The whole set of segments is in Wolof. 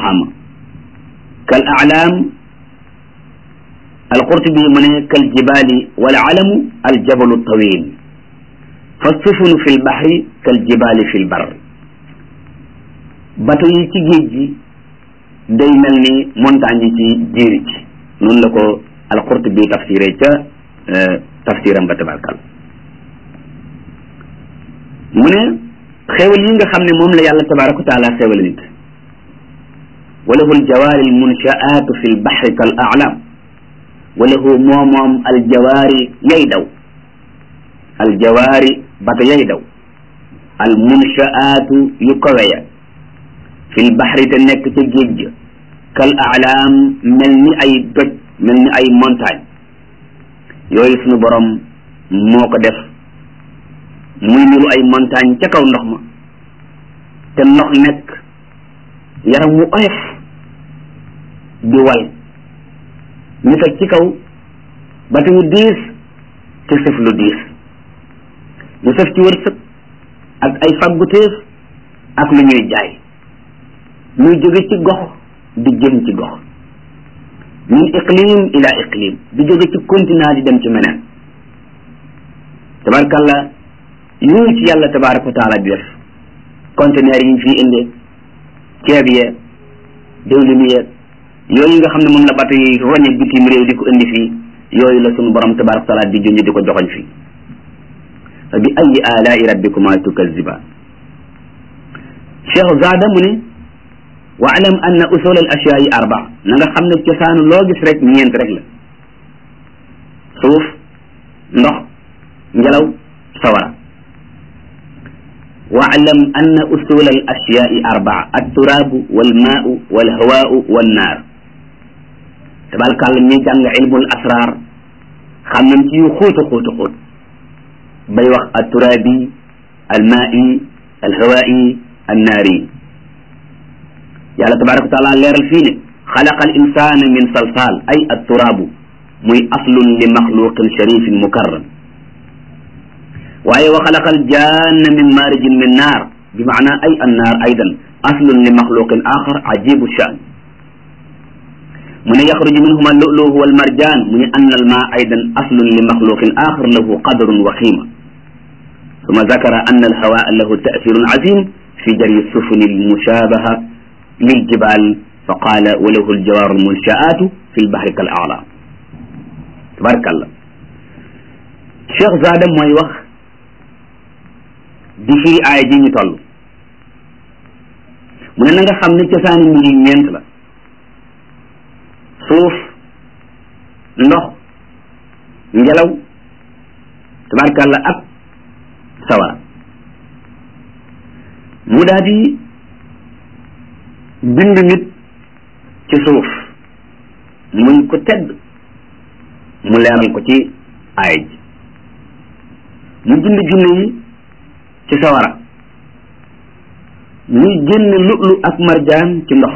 ama kal aalaam alqurtubi mu ne kal jibaali wal alamu aljabalu tawil fa sufunu fi lbaxri kal jibaali fi lbar bato yi ci géej gi day mel ni montagne yi ci jéeri ci noonu la ko alqurtubi tafsiré ca tafsiram ba tabarkal mu ne xéewal yi nga xam ne moom la yàlla tabaraka wa taala xéewal nit wa lahu aljawaari almunshaatu fi lbaxri kal aalam wa lahu moo moom aljawaari yay daw aljawaari bato yay daw almunshaatu yu kaweya fi lbaxri te nekk ca géej ga kal aalam mel ni ay doj mel ni ay montagne yooyu sunu borom moo ko def muy niru ay montagne ca kaw ndox ma te ndox nekk yaram wu oyof di wal ñu teg ci kaw bati wu diis te sëf lu diis ñu sëf ci wërsëg ak ay fagguteef ak lu ñuy jaay muy jóge ci gox di jëm ci gox min iqlim ila iqlim di jóge ci continent di dem ci meneen tabarkalla yooyu ci yàlla tabaraka wa taala di def conteneur yi ñu fii indee ceeb yeeg diwlin yeeg yooyu nga xam ne moom la bato yi roñe bitim réew di ko indi fii yooyu la sunu borom tabaraka wa taala di junj di ko joxoñ fii fa bi ayi alaai rabbikuma tukazibaan cheikh zada mu ne wa alam anna usul al ashyaai arba na nga xam ne cosaanu loo gis rek ñeent rek la suuf ndox ngelaw sawara waalam anna usul al ashyaai arbaa alturaabu walmaau walhawaau wannaar tabarkàlla ñuy jàng ilmul asrar xam nañ ci yu xóota xóota xóot bay wax alturaabi almaai alhawaai annaari yàlla tabaraka wa taala leeral fii ne xalaqa al insana min salsal ay alturaabu muy aslun li maxluqin sharifin mukarram waaye wa xalaqa al janna min maarijin min naar bi maana ay annaar aydan aslun li maxluqin axar ajibu shan mu ne yaxruju minhuma luluhu wal marjan mu ne anna al maa aydan aslun li maxluqin axar lahu qadrun wa qiima summa zakara anna al hawaa lahu taasirun azim fi jari sufuni al mushabaha lil jibal fa qaala wa lahu al jawaaru al munshaatu fi l bahri kal a'laam tabarakallah Cheikh Zada mooy wax di firi aaya ji ñu toll mu ne na nga xam ne cosaani mbir yi ñeent la suuf ndox ngelaw tabarkàlla ak sawara mu daal di bind nit ci suuf muy ko tedd mu leeral ko ci aaya ji mu bind junne yi ci sawara muy génn lu'lu ak marjaan ci ndox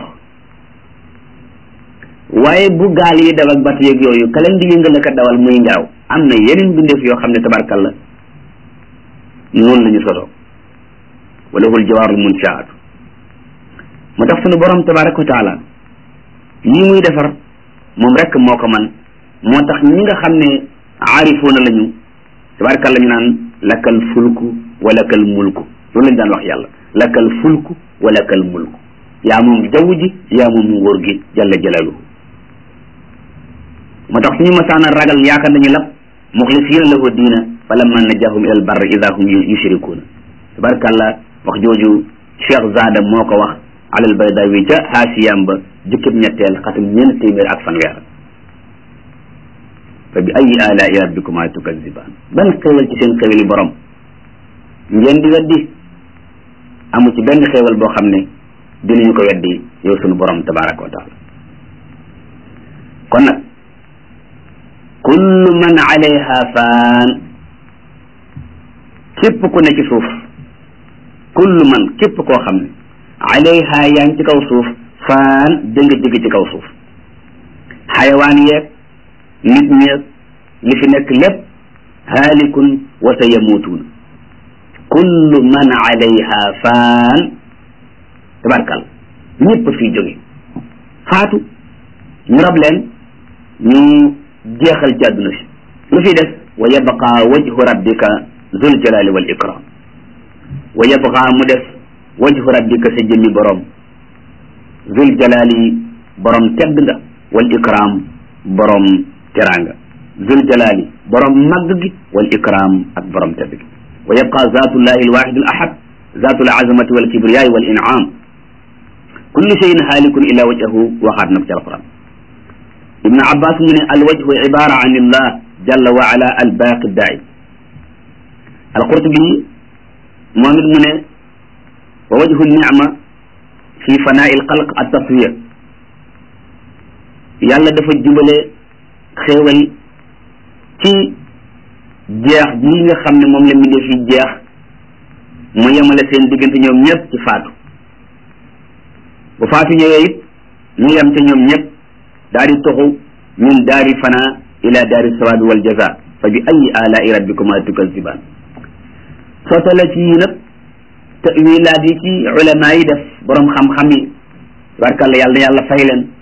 waaye bu gaal yi daw ak bat yeeg yooyu ka leen di yëngal ka dawal muy ngelaw am na yeneen bindeef yoo xam ne tabarkalla noonu la ñu sosoo walahul jawaarul munshaatu moo tax sunu borom tabaraka wa taala lii muy defar moom rek moo ko man moo tax ñi nga xam ne aarifuuna lañu tabarkalla ñu naan lakal fulku wa lakal mulku loolu lañ daan wax yàlla lakal fulku wa lakal mulku yaa moom jaww ji yaa moom nguur gi jalla jalaluhu moo tax suñu masaana ragal yaakaar nañu lab muxlisiina lahu diina fa lamma najahum ila al barri ida hum yushrikuuna tabarkalla wax jooju cheikh zada moo ko wax alal baydawi ca haasiyam ba jukkib ñetteel xatum ñeent téeméer ak fanweer fa bi ayi alaai rabbikuma tukazibaan ban xéewal ci seen xéewali borom ngeen di weddi amu ci benn xéewal boo xam ne dinañu ko weddi yow sunu borom tabaraka wa taala kon nag kullu man alayha faan képp ku ne ci suuf kullu man képp koo xam ne alayha yaa ngi ci kaw suuf faan dënga jóge ci kaw suuf xayawaan yeeg nit ñeeg li fi nekk lépp haalikun wa sa yamuutuun kullu man alayha faan tabarkal ñëpp fii jóge faatu ñu rab leen ñu jeexal ci àdduna si lu fi des wa yabqa wajhu rabbika zul jalali wal ikram wa yabqa mu des wajhu rabbika sa jëmmi borom zul jalali borom tedd nga wal ikram borom teraanga zul jalali borom màgg gi wal ikram ak borom tedd gi wa yabqa zatullahi alwahid al ahad zatu al azamati wal kibriyai wal in'am kullu shay'in halikun illa wajhahu waxaat na ko ci alquran ibn abbas mu ne alwajhu ibara an illah jalla wa ala albaqi daai alqurtubi moom it mu ne wa wajhu nicma fi fanaa'i alxalq at-taswiya yàlla dafa jubale xéewal ci jeex bii nga xam ne moom la mbindee fi jeex mu yemale seen diggante ñoom ñëpp ci faatu bu faatu ñëwee it ñu yem ca ñoom ñëpp daal di toxu min daari fana ila daari sawaad wal jaza fa bi ayi alaai rabbikuma tukazibaan soo tollee ci yii nag tawilaat yi ci ulama yi def borom xam-xam yi barkalla yàlla na yàlla fay leen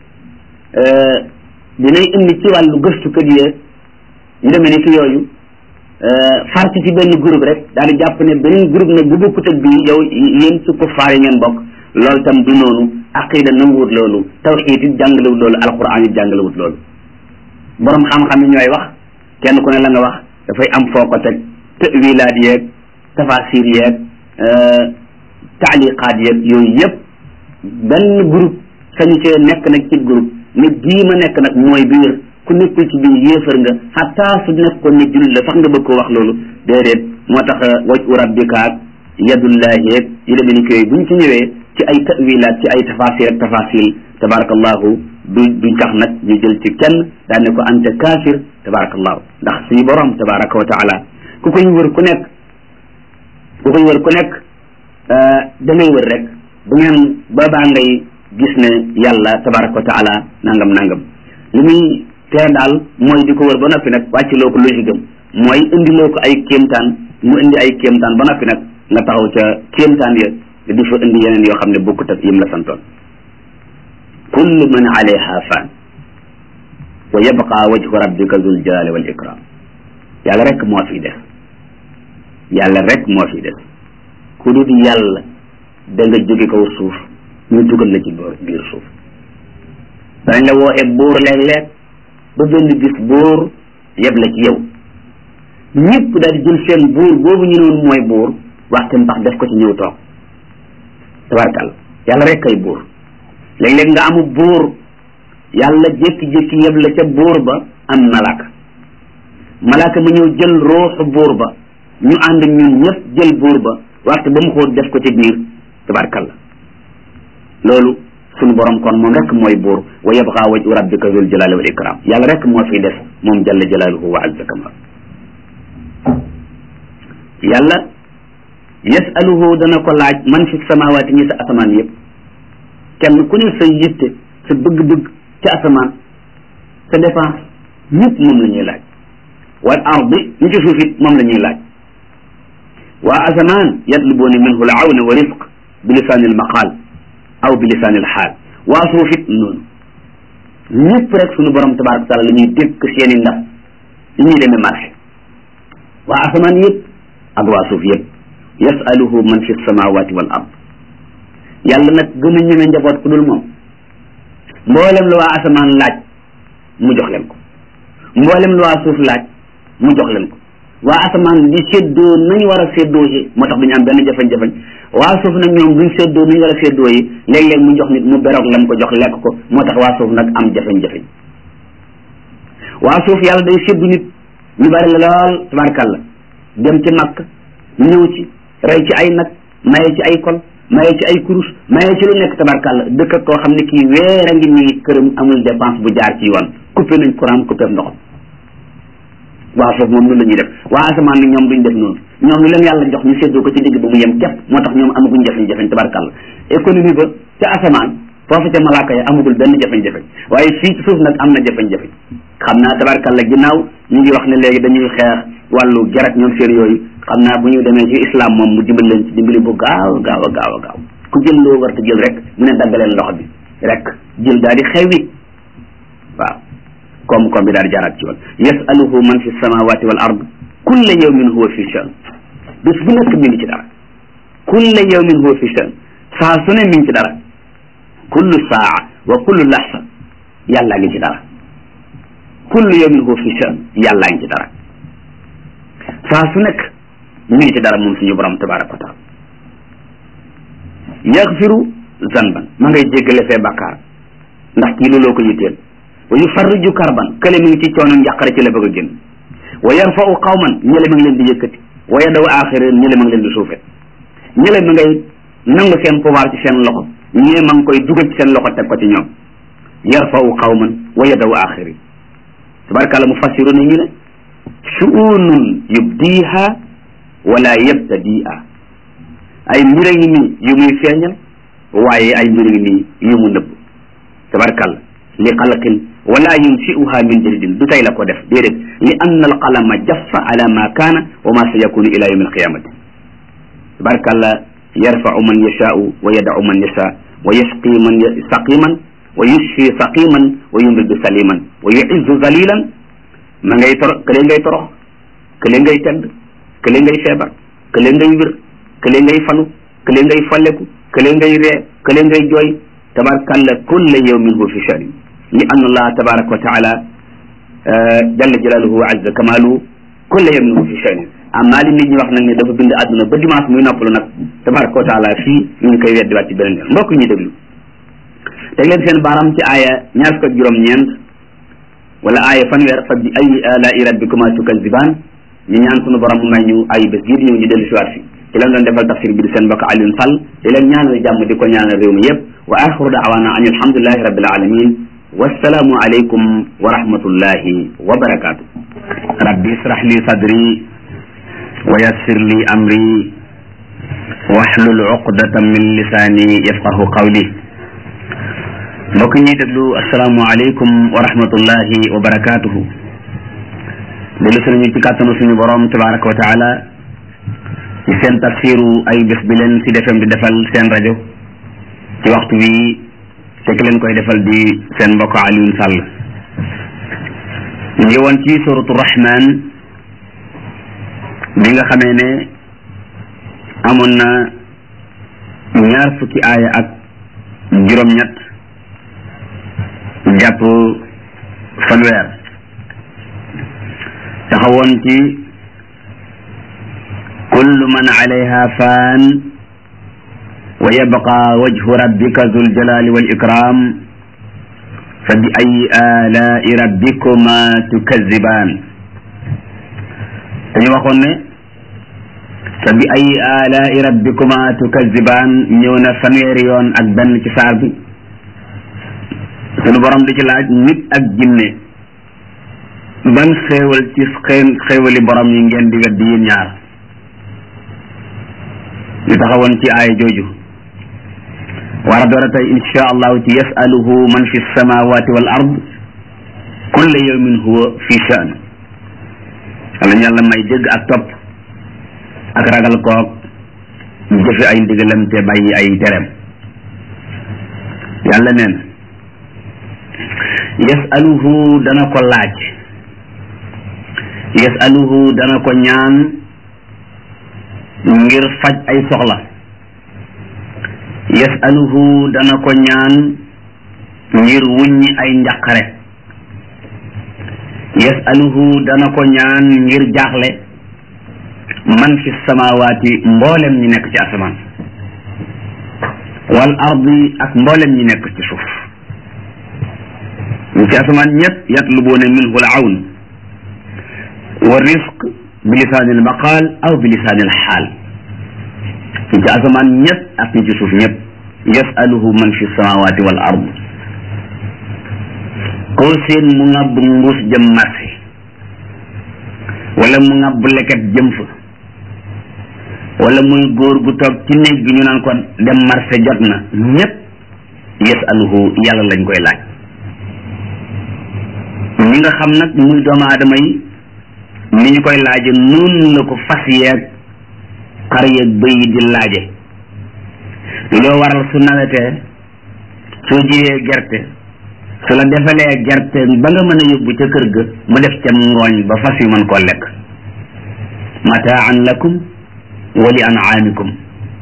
dinay indi ci wàllu gëstukat yi ñu demee ni ki yooyu far ci ci benn groupe rek daal di jàpp ne beneen groupe nag bu bokkut ak bii yow yéen ci kuffaar yi ngeen bokk loolu tam du noonu aqida nanguwut loolu tawxiid it jàngalewut loolu alquran it jàngalewut loolu borom xam-xam yi ñooy wax kenn ku ne la nga wax dafay am foo ko teg tawilaat yeeg tafasir yeeg taaliqaat yeeg yooyu yëpp benn groupe sañu cee nekk nag ci groupe ne bii ma nekk nag mooy bi wér ku nekkul ci biir yéefar nga xataa su nekkoon ne jullit la sax nga bëgg ko wax loolu déedéet moo tax wajhu rabbikaak yadullahi yeeg yi demee ni koy buñ ci ñëwee ci ay tawilaat ci ay tafasir ak tafasil tabarakallahu du duñ tax nag ñu jël ci kenn daan ne ko anta kaafir tabarakallahu ndax suñu borom tabaraka wa taala ku koy wër ku nekk ku koy wër ku nekk da ngay wër rek bu ngeen boobaa ngay gis ne yàlla tabaraka wa taala nangam nangam li muy tere daal mooy di ko wër ba noppi nag wàcc loo ko logique am mooy indi loo ko ay kéemtaan mu indi ay kéemtaan ba noppi nag nga taxaw ca kéemtaan ya di fa indi yeneen yoo xam ne bokkut ak yim la santoon kullu man alayha fan wa yabqa wajhu rabbika zul jalali wal ikram yàlla rek moo fi des yàlla rek moo fi des ku dul yàlla da nga jóge kaw suuf ñu dugal la ci biir suuf dañ la wooxee buur léeg-léeg ba benn bis buur yeb la ci yow ñëpp daal di jël seen buur boobu ñu noonu mooy buur waxte mbax def ko ci ñëw toog tabarkal yàlla rek kay buur léeg-léeg nga amu buur yàlla jékki-jékki yeb la ca buur ba am malaaka malaaka ma ñëw jël ruuxu buur ba ñu ànd ñun ñëpp jël buur ba waxte ba mu xóot def ko ci biir tabarkal loolu sunu borom kon moom rek mooy buur wa yabqa wajhu rabbika zul jalali wal ikram yàlla rek moo fi des moom jalla jalaluhu wa azza kamal yàlla yasaluhu dana ko laaj man fi samawaati ñi sa asamaan yëpp kenn ku ne sa yitte sa bëgg-bëgg ca asamaan sa dépense ñëpp moom la ñuy laaj wal ardi ñi ci suuf it moom la ñuy laaj waa asamaan yatlubuuna minhu l awna wa risq bi lisaani l maqaal aw bi lisaani l xaal waa suuf it noonu ñëpp rek sunu borom tabaraka taala la ñuy dékk seen i ndab li ñuy demee marché waa asamaan yëpp ak waa suuf yëpp yasaluhu man fi samawati wal ard yàlla nag gën a ñeme njaboot ku dul moom mboolem lu waa asamaan laaj mu jox leen ko mboolem lu waa suuf laaj mu jox leen ko waa asamaan di séddoo nañu war a séddoo yi moo tax duñu am benn jafe-jafe waa suuf nag ñoom duñ séddoo nañu war a séddoo yi léeg-léeg mu jox nit mu beroog lam ko jox lekk ko moo tax waa suuf nag am jafe-jafe waa suuf yàlla day séddu nit ñu bari la lool tabarkàlla dem ci makk ñëw ci rey ci ay nag maye ci ay kol maye ci ay kurus maye ci lu nekk tabarkàlla dëkk ak koo xam ne kii weer a ngi nii këram amul dépense bu jaar ci yoon coupé nañ courant coupé ndoxam waa foofu moom noonu la ñuy def waa asamaan nag ñoom duñ def noonu ñoom lu leen yàlla jox ñu séddoo ko ci digg ba mu yem képp moo tax ñoom amaguñ jafe-jafe tabarkàlla économie ba ca asamaan foofu ca malaaka ya amagul benn jafe-jafe waaye fii ci suuf nag am na jafe-jafe xam naa tabarkàlla ginnaaw ñu ngi wax ne léegi dañuy xeex wàllu gerak ñoom seen yooyu xam naa bu ñu demee ci islam moom mu dimbali leen ci dimbali bu gaaw gaaw a gaaw a gaaw ku jël loo war te jël rek mu ne daggaleen loxo bi rek jël daal di xewwi waaw koom-koom bi daal di jaaraat ci yoon yasaluhu man fi samawati wal ard kulla yawmin huwa fi shan bés bu nekk mi ngi ci dara kulla yawmin huwa fi shan saa su ne mi ngi ci dara kullu saa wa kullu laxsa yàllaa ngi ci dara kullu yawmin huwa fi shan yàllaa ngi ci dara saa su nekk mi ngi ci dara moom suñu borom tabaraka wa taala yaxfiru zanban ma ngay jéggale fee bàkkaar ndax kii looloo ko yitteel wa yufarriju karban kële mi ngi ci coono njàqare ci la bëgg a génn wa yarfau qawman ñële ma ngi leen di yëkkati wa yadaw axirin ñële ma ngi leen di suufe ñële ma ngay nangu seen pouvoir ci seen loxo ñee ma ngi koy dugal ci seen loxo teg ko ci ñoom yarfau qawman wa yadaw axirin tabarakàlla mu fassiru ne ñu ne shu'unun yubdiha wala yabtadi'a ay mbir a ngi nii yu muy feeñal waaye ay mbir a ngi nii yu mu nëbb tabarakàlla li xalqin wala yunsiuha min jadidin du tey la ko def déedéet li anna alqalama jaffa ala ma kaana wa ma sa yakunu ila yawmi alqiyamati tabarakàlla yarfau man yashaau wa yadau man yasha wa yasqi man saqiman wa yushfi saqiman wa yumridu saliman wa yuizzu zalilan ma ngay toro kële ngay torox kële ngay tedd kële ngay feebar kële ngay wér kële ngay fanu kële ngay falleku kële ngay ree kële ngay jooy tabarakalla kulla yawmin huwa fi sha'nin li anna allah tabaraka wa taala jalla jalaluhu wa azza kamaluhu kulla yawmin huwa fi sha'nin amma li nit ñi wax nag ne dafa bind àdduna ba dimanche muy noppalu nag tabaraka wa taala fii ñu ngi koy weddiwaat ci beneen yoon mbokk ñuy déglu teg leen seen baaraam ci aaya ñaar fukk ak juróom-ñeent wala aaya fanweer fa bi ayi alaa'i rabbikuma tukazibaan ñu ñaan sunu borom mu may ñu ay bés gii di ñëw ñu dellu si waat fi ci leen doon defal tafsir bi di seen mbokk Alioune Sall di leen ñaanal jàmm di ko ñaanal réew mi yëpp wa axiru daawaana an alhamdulillahi rabbil alamin wassalaamu aleykum wa rahmatullahi wa barakaatu rabbi israh li sadri wa yassir li amri wahlul uqdatan min lisaani yafqahu qawli mbokk ñuy déglu asalaamu aleykum wa rahmatullahi wa barakaatuhu dellu si nañu ci kàttanu suñu borom tabaraka wa taala ci seen tafsiru ay bés bi leen si defem di defal seen rajo ci waxtu wi te ki leen koy defal di seen mbokk Alioune Sall ñu ngi woon ci suratu rahman bi nga xamee ne amoon na ñaar fukki aaya ak juróom-ñett jàpp fanweer taxawoon ci kullu man alayha faan wa yabqa wajhu rabbika zul jalali wal ikram fa bi ayi alai rabbikuma tukazibaan dañu waxoon ne fa bi ayi alai rabbikuma tukazibaan ñëw na fanweeri yoon ak benn ci saar bi sunu borom di ci laaj nit ak jinne ban xéewal ci xéewali borom yi ngeen di weddi yéen ñaar ñu taxawoon ci aaya jooju war a door a tey insha allahu ci yasaluhu man fi samawati wal ard kulla yawmin huwa fi shan wala ñu yàlla may dégg ak topp ak ragal koog jëfe ay ndigalam te bàyyi ay tereem yàlla neen yasaluhu dana ko laaj yasaluhu dana ko ñaan ngir faj ay soxla yasaluhu dana ko ñaan ngir wuññi ay njàqare yasaluhu dana ko ñaan ngir jaaxle man fi samawaati mboolem ñi nekk ci asamaan wal ardi ak mboolem ñi nekk ci suuf ñu ci asamaan ñëpp yatlubuuna minhu al awn wa risq bi lisaani al maqaal aw bi lisaani al xaal ñi ci asamaan ñëpp ak ñi ci suuf ñëpp yasaluhu man fi samawaati wal ard koo seen mu ngàbb mbuus jëm marché wala mu ngàbb leket jëm fa wala muy góor gu toog ci néeg bi ñu naan ko dem marché jot na ñëpp yasaluhu yàlla lañ koy laaj ñi nga xam nag muy doomu aadama yi ni ñu koy laaje noonu la ko fas yeeg xar yeeg bëy yi di laaje loo waral su nawetee soo jiyee gerte su la defalee gerte ba nga mën a yóbbu ca kër ga mu def ca ngooñ ba fas yu mën koo lekk mataan lakum wa li an'amikum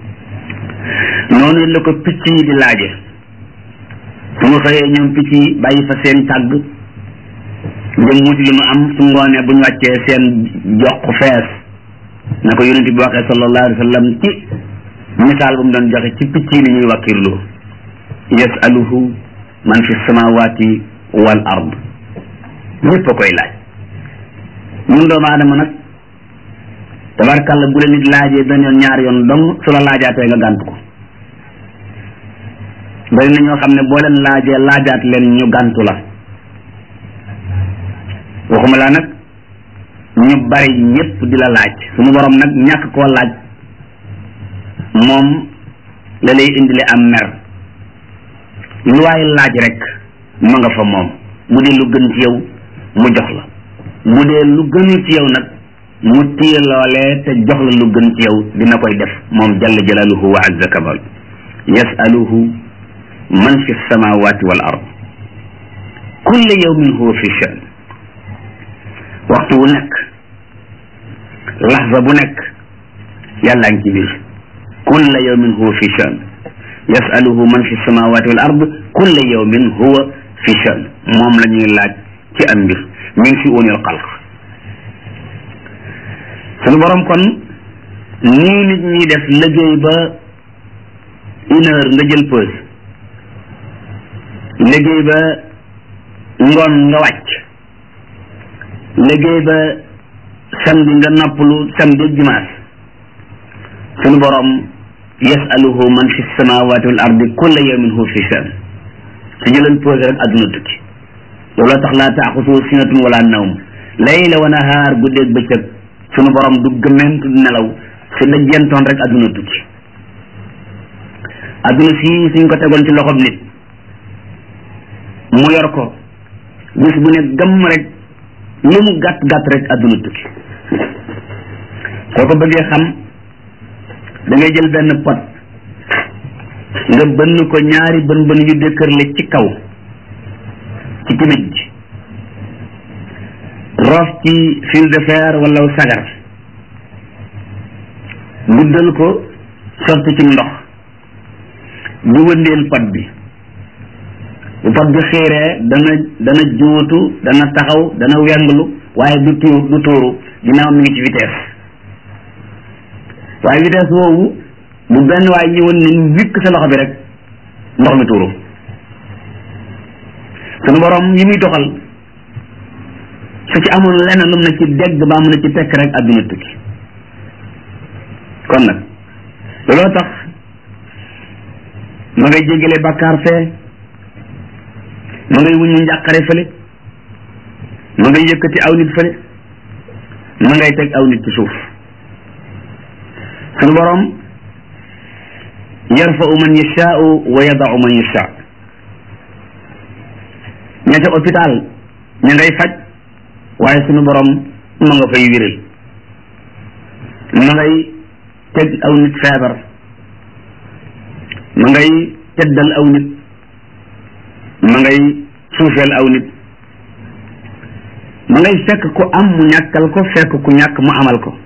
noonu la ko picc yi di laaje su mu xëyee ñoom picc yi bàyyi fa seen tàgg jëm wuti li mu am su ngoonee bu ñu wàccee seen jox fees na ko yonent bi waxee sallallahu alayhi wa sallam ci misaal bu mu doon joxe ci picc yi ni ñuy wàkkirlu yasaluhu man fi samawati wal ard ñëpp a koy laaj ñun doomu aadama nag tabarkàlla bu la nit laajee benn yoon ñaari yoon dong su la laajaatee nga gànt ko bari na ñoo xam ne boo leen laajee laajaat leen ñu gàntu la waxuma laa nag ñu bari ñëpp di la laaj suñu borom nag ñàkk koo laaj moom la lay indile am mer lu waay laaj rek ma nga fa moom bu dee lu gën ci yow mu jox la bu dee lu gënul ci yow nag mu téye loolee te jox la lu gën ci yow dina koy def moom jalla jalaaluhu wa azza kabal yasaluhu man fi samawati wal ard kulla yawmin huwa fi shan waxtu wu nekk laxza bu nekk yàllaa ngi ci biir kulla yawmin huwa fi shan yasaluhu man fi samawati wal ard kulla yawmin huwa fi shan moom la ñuy laaj ci am mbir min fi unil xalq sunu borom kon nii nit ñi def liggéey ba une heure nga jël pause liggéey ba ngoon nga wàcc liggéey ba samedi nga noppalu samedi ak dimanche sunu borom yasaluhu man fi samawati wal ardi kulla yawmin huwa fi shan su jëleen pause rek adduna tukki looloo tax laa taaxusu sinatun wala nawm layla wa nahaar guddeeg bëccëg sunu borom du gëment du nelaw su dajjentoon rek adduna tukki adduna si suñ ko tegoon ci loxob nit mu yor ko bis bu ne gëmm rek lu mu gàtt gàtt rek adduna tukki soo ko bëggee xam da ngay jël benn pot nga bënn ko ñaari bën bën yu dëkkërle ci kaw ci timit ji roof ci fil de fer wala sagar guddal ko sotti ci ndox di wëndeel pot bi bu pot bi xiiree dana dana juutu dana taxaw dana wenglu waaye du tuur du tuuru ginnaaw mi ngi ci vitesse waaye vitesse woowu bu benn waaye ñëwoon ne wikk sa loxo bi rek ndox mi tuuru sunu borom yi muy doxal su ci amul lenn lum na ci dégg baa mun na ci tekk rek adduna tukki kon nag looloo tax ma ngay jéggale bàkkaar fee ma ngay wuñu njàqare fële ma ngay yëkkati aw nit fële ma ngay teg aw nit ci suuf sunu borom yarfau man yashaau wa yadau man yashaa ña ca hôpital ña ngay faj waaye sunu borom ma nga fay wéral ma ngay teg aw nit feebar ma ngay teddal aw nit ma ngay suufeel aw nit ma ngay fekk ku am mu ñàkkal ko fekk ku ñàkk mu amal ko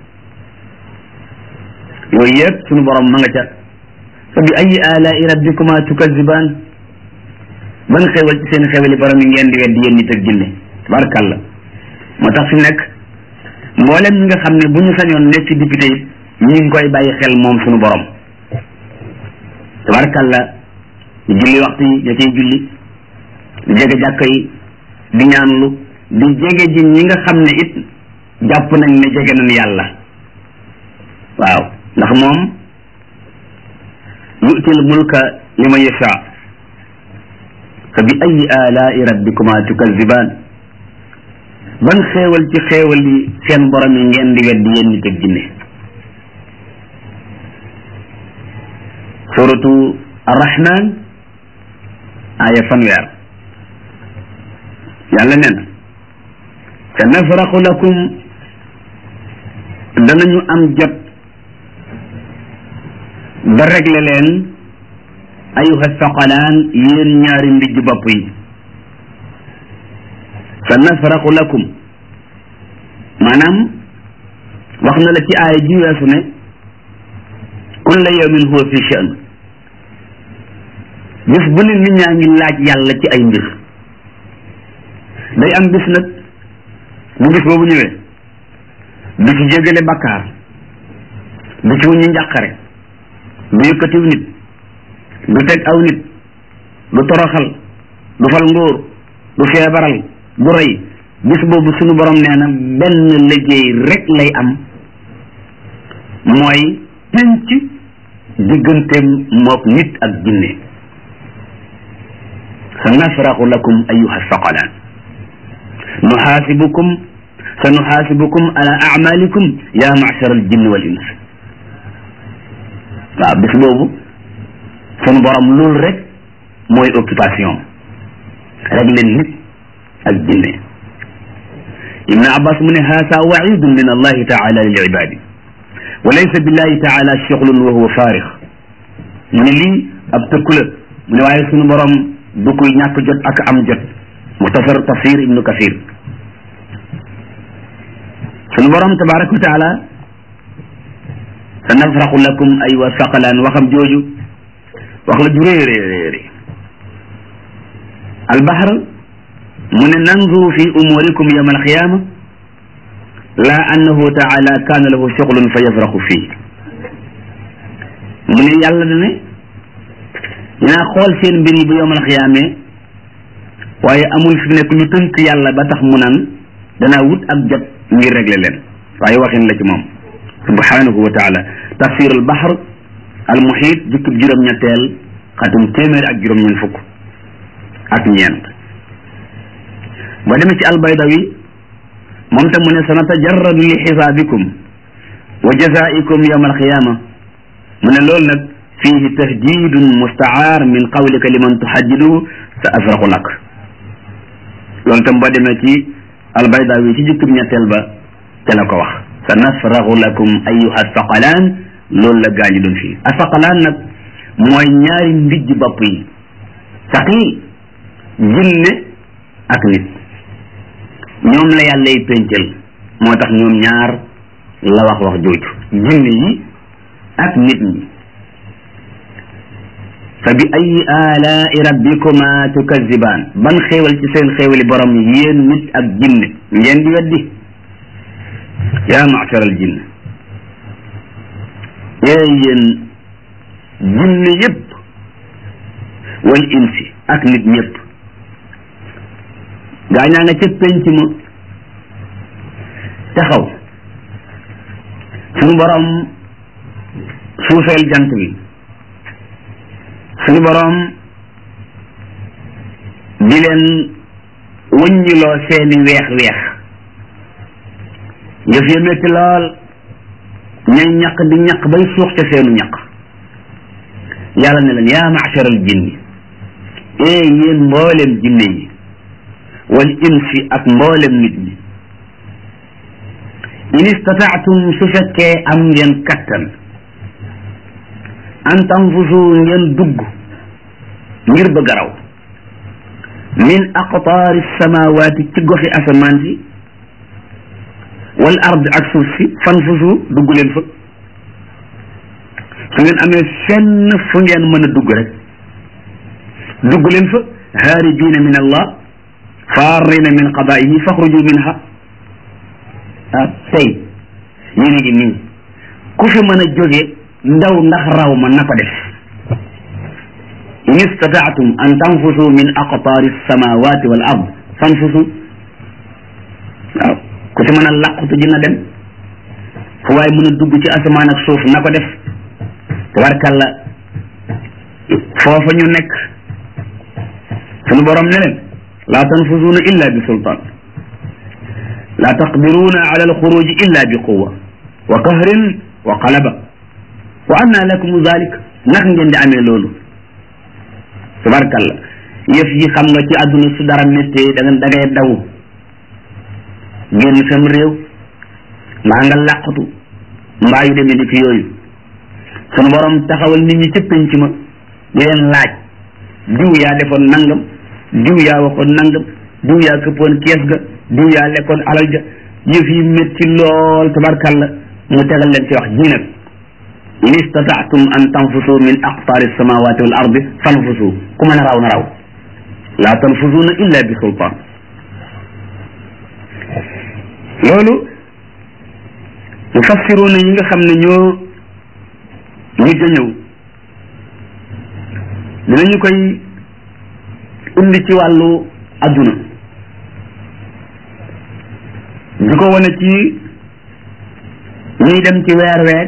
yooyu yëpp sunu borom ma nga ca fa bi ayi alaai rabbikuma tukazibaan ban xewal ci seen xewali borom yi ngeen di weddi yéen nit ak jinne tabarakàllah moo tax fi nekk mboolem ñi nga xam ne bu ñu sañoon nekk ci député yi ñu ngi koy bàyyi xel moom sunu borom tabarakàllah di julli waxtu yi da cay julli di jege jàkka yi di ñaanlu di jege ji ñi nga xam ne it jàpp nañ ne jege nañ yàlla waaw ndax moom yu'til mulka liman yasha fa bi ayi alaai rabbikuma tukazibaan ban xéewal ci xéewal yi seen borom yi ngeen di weddi yéen nit ak jinne suratu arrahman aya fanweer yàlla nee na sa nafraxu lakum danañu am jot ba réglé leen ayuha saqalaan yéen ñaari mbijj bopp yi sa nafraqu lakum maanaam wax na la ci aaya ji weesu ne kulla yawmin huwa fi sha'n bis bu ne nit ñaa ngi laaj yàlla ci ay mbir day am bis nag bu bis boobu ñëwee du ci jégale bakkaar du ci wuñu njàqare du yëkkatiw nit du teg aw nit du toroxal du fal ngóor du feebaral du rey bis boobu sunu borom nee na benn liggéey rek lay am mooy penc digganteem mook nit ak jinne sa nafraxu lakum ayuha saqalaan nuxaasibukum sa nuxaasibukum ala amalikum ya machar al jinni wal ins waaw bis boobu sunu borom loolu rek mooy occupation rek leen nit ak jinne ibn abbas mu ne haasa waidun min allahi taala lil ibadi wa laysa billahi taala shuglun wa huwa faarix mu ne lii ab tëkku la mu ne waaye sunu borom du koy ñàkk jot ak am jot muxtasar tafsir ibnu kasir sunu borom tabaraka wa taala sa nafraxu lakum ay wa saqalaan waxam jooju wax la ju rëy rëy rëy albahr mu ne nanzuru fi umurikum yawma alqiyama la annahu taala kaana lahu shuglun fa yafraxu fii mu ne yàlla da ne dinaa xool seen mbir yi bu yawma alqiyaame waaye amul fi nekk lu tënk yàlla ba tax mu naan danaa wut ak jot ngir régler leen waaye waxin la ci moom subhanahu wa taala tafsir al bahr al muhit jukkib juróom-ñetteel xatum téeméer ak juróom-ñeent fukk ak ñeent ba demee ci albaydawi moom tam mu ne sanatajarradu li xisaabikum wa jazaikum yawma alqiyama mu ne loolu nag fihi tahdidun mustaar min qawlika liman tuhaddidu sa afraxu lak loolu tam boo demee ci albaydawi ci jukkib ñetteel ba te la ko wax sa nafraxu lakum ayuha saqalaan loolu la gaañu doon fii asaqalaan nag mooy ñaari mbijj bopp yi saqil jinne ak nit ñoom la yàllay péncal moo tax ñoom ñaar la wax wax jooju jinne yi ak nit ñi fa bi ayi alaai rabbikuma tukazibaan ban xéewal ci seen xéewali borom yéen nit ak jinne ngeen di weddi yaa machar al jinn ee yéen jinne yépp wal insi ak nit ñépp gaañaa nga ca penc ma taxaw suñu borom suufeel jant bi suñu borom di leen wëññiloo seeni weex weex yëf ya métti lool ñay ñaq di ñaq bay suux ca seenu ñaq yàlla ne leen yaa machar al jinni ee yéen mboolem jinne yi wal insi ak mboolem nit ñi in istataatum su fekkee am ngeen kattan an tanfusu ngeen dugg ngir bëgg a raw min aqtaari samawaati ci goxi asamaan si wal ard ak suuf si fanfusu dugg leen fa su ngeen amee fenn fu ngeen mën a dugg rek dugg leen fa haaribiina min allah faarina min qadaihi faxruju minha ah tey yéen a ngi nii ku fi mën a jóge ndaw ndax raw ma na ko def in istataatum an tanfusu min aqtaari samawati wal ard fanfusu waaw ku ci mën a làqutu dina dem fu waaye mën a dugg ci asamaan ak suuf na ko def tabarkalla foofa ñu nekk sunu borom ne leen laa tanfusuuna illa bi sultaan laa taqdiruuna ala alxuruji illa bi quwa wa kahrin wa qalaba wa anna lakum zalik naka ngeen di amee loolu tabarkalla yëf yi xam nga ci àdduna su dara méttee da nga da ngay daw génn sam réew mbaa nga làqatu mbaa yu demee ni ki yooyu sunu borom taxawal nit ñi ca penc ma di leen laaj diw yaa defoon nangam diw yaa waxoon nangam diw yaa këppoon kees ga diw yaa lekkoon alal ja yëf yi métti lool tabarkalla mu tegal leen ci wax ji nag in istataatum an tanfusu min aqtaari samawati wal ardi fanfusu ku mën a raw na raw laa tanfusuna illa bi sultaan loolu mufassiruuna yi nga xam ne ñoo mujj a ñëw dinañu koy indi ci wàllu adduna di ko wane ci ñuy dem ci weer weer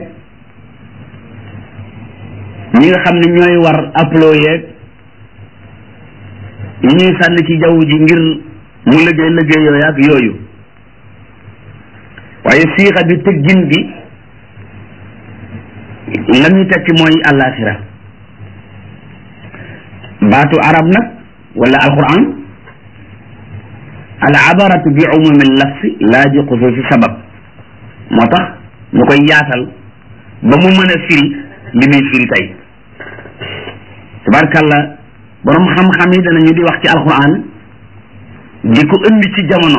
ñi nga xam ne ñooy war aplo yeeg yi ñuy sànni ci jaww ji ngir mu liggéey liggéey yooyu ak yooyu waaye siixa bi tëggin bi la ñu tekki mooy àllaaxira baatu arab nag wala alquran al abaratu bi umumi lafsi laa bi xusuusi sabab moo tax ñu koy yaatal ba mu mën a firi li muy firi tey tabarkàlla borom xam-xam yi danañu di wax ci alquran di ko indi ci jamono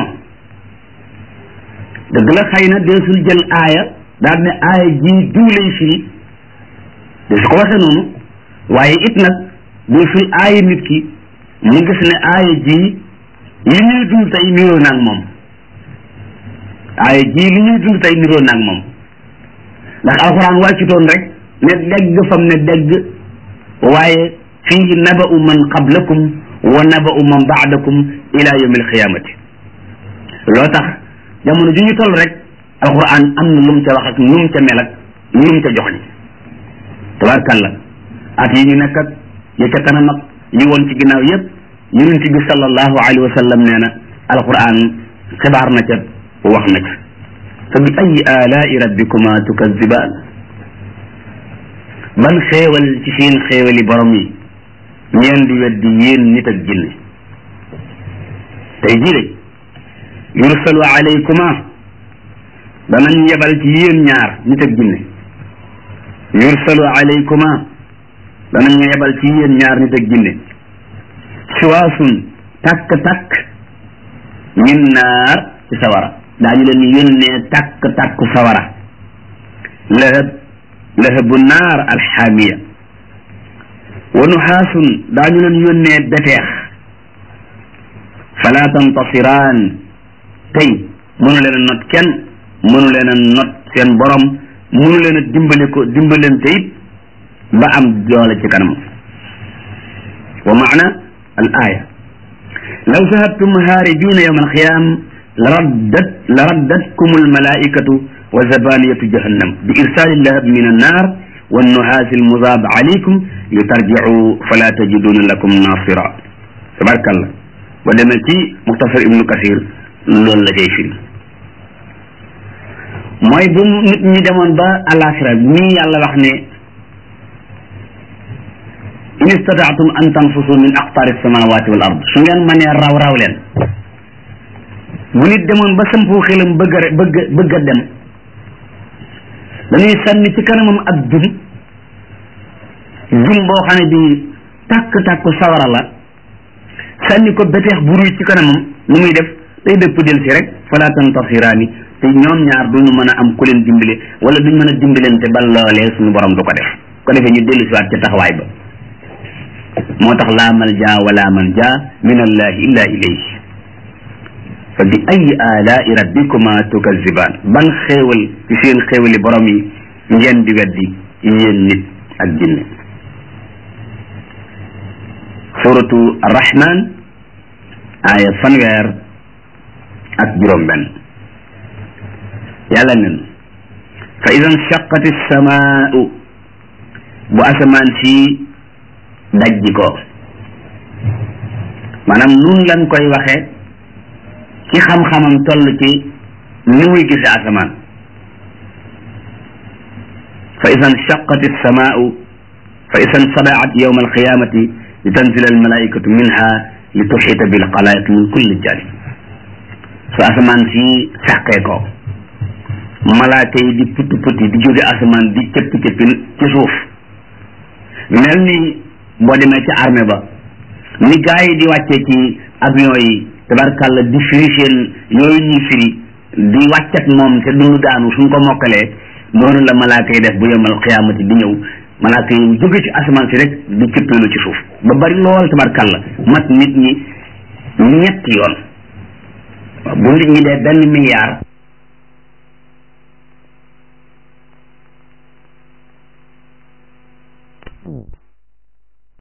dëgg la xëy na deesul jël aaya daal ne aaya ji diw lay firi de su ko waxee noonu waaye it nag deesul aaya nit ki mu gis ne aaya ji li ñuy dund tey niroo naag moom aaya ji li ñuy dund tey niroo naag moom ndax alxuraan wàccutoon rek ne dégg fam ne dégg waaye fii naba'u man qablakum wa naba'u man ba'dakum ila yawmi alqiyamati loo tax jamono ju ñu toll rek alquran am na lu mu ca wax ak nu mu ca mel ak nu mu ca joxoñ tabarkalla at yi ñu nekk ak yi ca kanam ak yi woon ci ginnaaw yépp yonent bi sallallahu alayhi wa sallam nee na alquran xibaar na ca wax na ca fa bi ayi alaai rabbikuma tukazibaan ban xéewal ci seen xéewali borom yi ngeen di weddi yéen nit ak jinne tey jii de yursalu alaykuma danañ yebal ci yéen ñaar nit ak jinne yursalu alaykuma danañ yebal ci yéen ñaar nit ak jinne siwaasun takk-takk min naar ci sawara daañu leen yónnee takk-takk sawara lahab lahabu naar alxaamiya wa nuxaasun daañu leen yónnee beteex fala tantasiraan tey mënu leen a not kenn mënu leen a not seen borom mënu leen a dimbale ko dimbalante it ba am doole ci kanam wa maana al aya law zahabtum haaribina yawma alqiyam la raddat la raddatkum almalaikatu wa zabaniyatu jahannam bi irsali lahab min annar wa annuhaasi almudaab alaykum li tarjicu fala tajiduna lakum nasira tabarkallah ba demee ci muxtasar ibnu kasir loolu la cay firi mooy bu nit ñi demoon ba alaxira ñii yàlla wax ne in istataatum an tanfusu min aqtaari samawati wal ard su ngeen mënee raw raw leen bu nit demoon ba sampu xelam bëgg a bëgg bëgg a dem dañuy sànni ci kanamam ak jum jum boo xam ne bi tàkk-tàkk sawara la sànni ko beteex bu ruy ci kanamam nu muy def day dëpp del si rek fala tantasiraani te ñoom ñaar duñu mën a am ku leen dimbale wala duñ mën a dimbalante ba loolee suñu borom du ko def ko defee ñu dellu siwaat ca taxawaay ba moo tax laa malja wala manja min allahi illa ilayhi fa bi ayi alaai rabbikuma tukazibaan ban xéewal ci seen xéewali borom yi ngeen di weddi yéen nit ak jinne suratu arrahman aaya fanweer ak juróom benn yàlla nen fa ida nshaqati samaau bu asamaan si dajji ko maanaam nun lan koy waxe ci xam-xamam toll ci ni muy gise asamaan fa ida nshaqati samaau fa ida nsadaat yawma alqiyamati li tanzila almalaikatu minha li tuxita bilxalaiq min kulli janib su asamaan si sàqee ko malaaka yi di putti putti di jóge asamaan di cëppi cëppi ci suuf mel ni boo demee ci armée ba ni gaa yi di wàccee ci avion yi tabarkàlla di firi seen yooyu ñuy firi di wàccat moom te duñu daanu suñ ko mokkalee noonu la malaaka yi def bu yemal xiyaamati di ñëw malaaka yi jóge ci asamaan si rek di cëppeelu ci suuf ba bari lool tabarkàlla mat nit ñi ñetti yoon bu nit ñi dee benn milliard